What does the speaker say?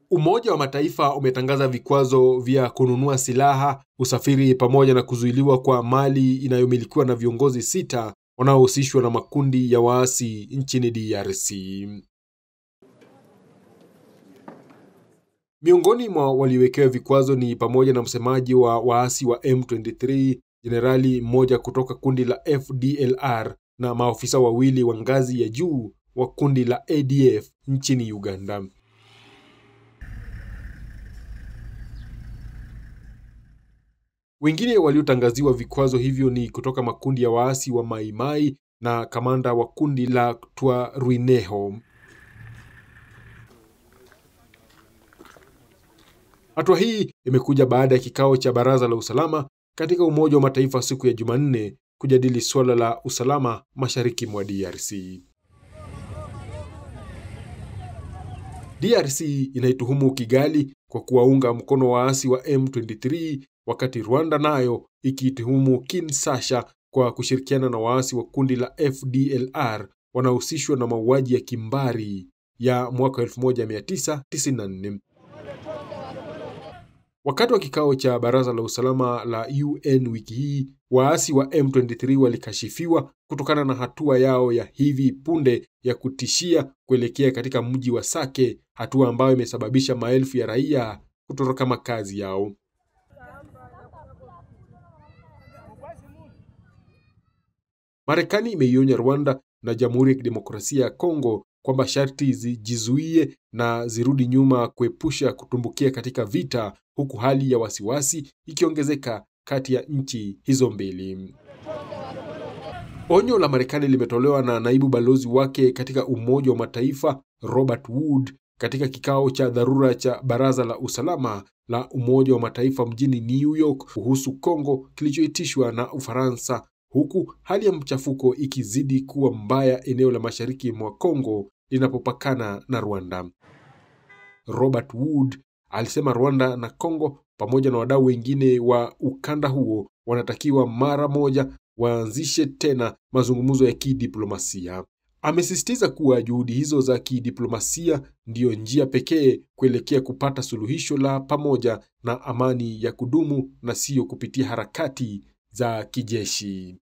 Umoja wa Mataifa umetangaza vikwazo vya kununua silaha, usafiri pamoja na kuzuiliwa kwa mali inayomilikiwa na viongozi sita wanaohusishwa na makundi ya waasi nchini DRC. Miongoni mwa waliowekewa vikwazo ni pamoja na msemaji wa waasi wa M23, jenerali mmoja kutoka kundi la FDLR na maofisa wawili wa ngazi ya juu wa kundi la ADF nchini Uganda. Wengine waliotangaziwa vikwazo hivyo ni kutoka makundi ya waasi wa Maimai na kamanda wa kundi la Twirwaneho. Hatua hii imekuja baada ya kikao cha Baraza la Usalama katika Umoja wa Mataifa siku ya Jumanne kujadili suala la usalama mashariki mwa DRC. DRC inaituhumu Kigali kwa kuwaunga mkono waasi wa M23 wakati Rwanda nayo ikiituhumu Kinshasa kwa kushirikiana na waasi wa kundi la FDLR wanaohusishwa na mauaji ya kimbari ya mwaka 1994. Wakati wa kikao cha Baraza la Usalama la UN wiki hii, waasi wa M23 walikashifiwa kutokana na hatua yao ya hivi punde ya kutishia kuelekea katika mji wa Sake, hatua ambayo imesababisha maelfu ya raia kutoroka makazi yao. Marekani imeionya Rwanda na Jamhuri ya Kidemokrasia ya Kongo kwamba sharti zijizuie na zirudi nyuma kuepusha kutumbukia katika vita, huku hali ya wasiwasi ikiongezeka kati ya nchi hizo mbili. Onyo la Marekani limetolewa na naibu balozi wake katika Umoja wa Mataifa Robert Wood katika kikao cha dharura cha Baraza la Usalama la Umoja wa Mataifa mjini New York kuhusu Kongo kilichoitishwa na Ufaransa, huku hali ya mchafuko ikizidi kuwa mbaya eneo la mashariki mwa Kongo linapopakana na Rwanda. Robert Wood alisema Rwanda na Kongo pamoja na wadau wengine wa ukanda huo wanatakiwa mara moja waanzishe tena mazungumzo ya kidiplomasia. Amesisitiza kuwa juhudi hizo za kidiplomasia ndiyo njia pekee kuelekea kupata suluhisho la pamoja na amani ya kudumu na siyo kupitia harakati za kijeshi.